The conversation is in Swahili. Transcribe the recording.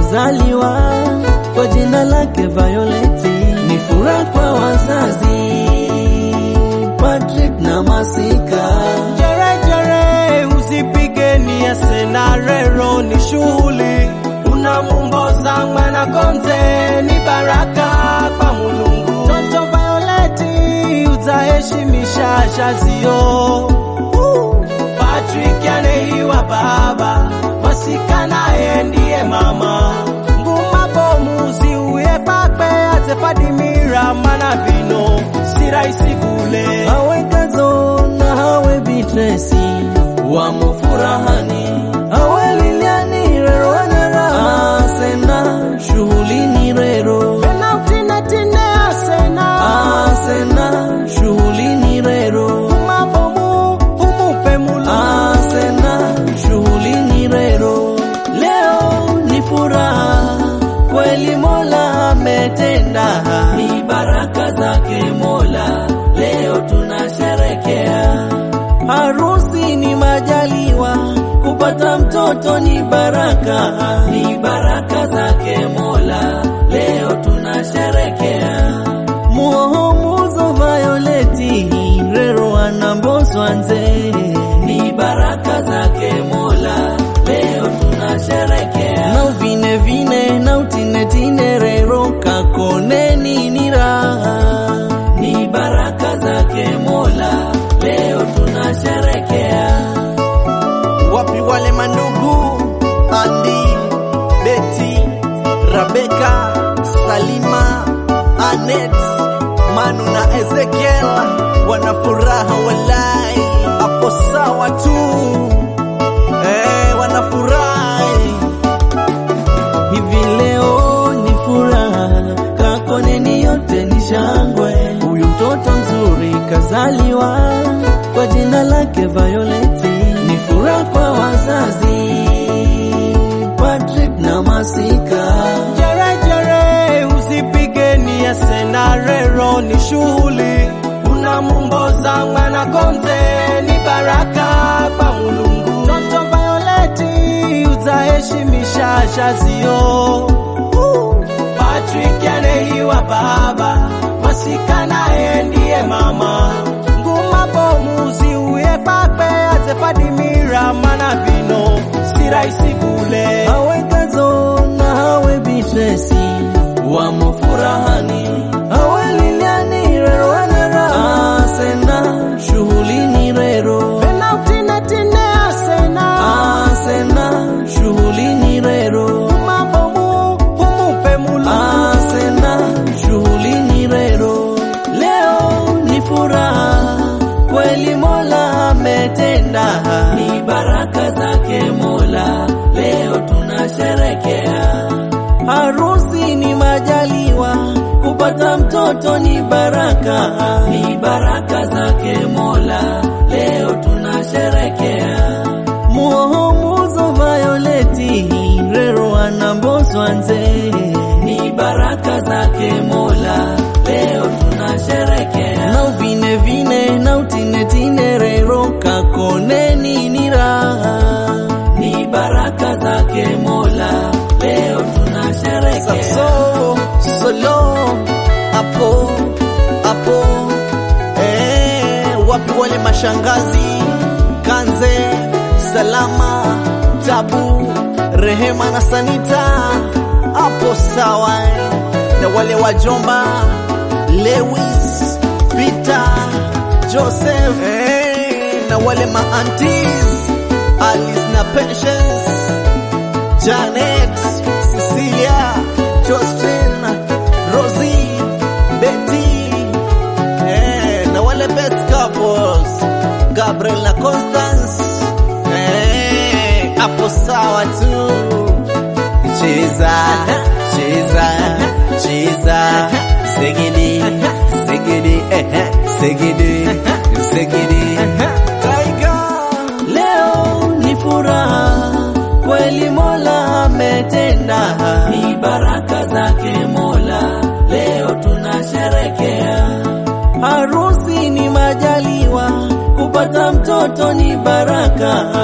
kazaliwa kwa jina lake Violeti, ni furaha kwa wazazi Patrick na Masika. Jerejere usipigeni ya senarero ni shughuli unamungoza mwana konze ni baraka kwa Mulungu Toto Violeti utaheshimisha shazio Patrick aneiwa baba Masika naye ndiye mama nguma bomuzi uye pape atefadimira mana vino si rahisi vule Hawe Kazo na hawe Bitresi wamo furahani, hawe Liliani rero wanera asena shughuli ni rero tena utinetine asena asena shughuli ni rero mabomu umupe mulu asena shughuli ni rero. Leo ni furaha kweli, Mola ametenda, ni baraka zake Mola, leo tunasherekea. Harusi ni majaliwa, kupata mtoto ni baraka, ni baraka zake Mola, leo tunasherekea. Muhomuzo Violeti rero anamboswa nze, ni baraka zake Mola, leo tunasherekea. Na uvine vine na utinetine rero kakoneni ni raha, ni baraka zake Mola, leo tunasherekea. wapi wale mandugu Andi, Beti, Rabeka, Salima, Anet, Manu na Ezekiel wana furaha walai, hapo sawa tu eh, wanafurahi Hivi leo ni furaha, kakoneni yote ni shangwe. Huyu mtoto mzuri kazaliwa kwa jina lake Violeti, ni furaha kwa wazazi Patrick na Masika. Jerejere usipigeni ya senarero ni shughuli unamungoza mwana konze ni baraka kwa Mulungu Toto Violeti utaheshimisha shazio Patrick aneiwa baba Masika naye ndiye mama nguma bomuzi uye pape atefadimira mana vino si rahisi vule Hawe Kazo na hawe Bitresi wamo furahani, hawe Liliani rero wanera asena shughuli ni rero tena utinetine asena asena shughuli ni rero mabomu umupe mulu asena shughuli ni rero. Leo ni furaha kweli, Mola ametenda, ni baraka zake Mola, leo tunasherekea. Harusi ni majaliwa, kupata mtoto ni baraka, ni baraka zake Mola, leo tunasherekea. Muhomuzo Violeti rero anamboswa nze, ni baraka zake Mola, leo tunasherekea. Na uvine vine na utinetine rero kakoneni ni raha, ni baraka zake Mola, leo tunasherekea. Saxo, solo, hapo hapo, eh, wapi wale mashangazi Kanze, Salama, Tabu, Rehema na Sanita, hapo sawa, eh. na wale wajomba Lewis, Peter, Joseph, eh, na wale maantis Alice na Patience Janet, Cecilia, Josephine, Rosie, Betty, eh, na wale best couples, Gabriel na Constance, eh, hapo sawa tu. Cheza, cheza, cheza, segidi, segidi, eh, segidi, segidi, Tiger. Leo ni furaha kweli, Mola ametenda, ni baraka zake Mola, leo tunasherekea. Harusi ni majaliwa, kupata mtoto ni baraka,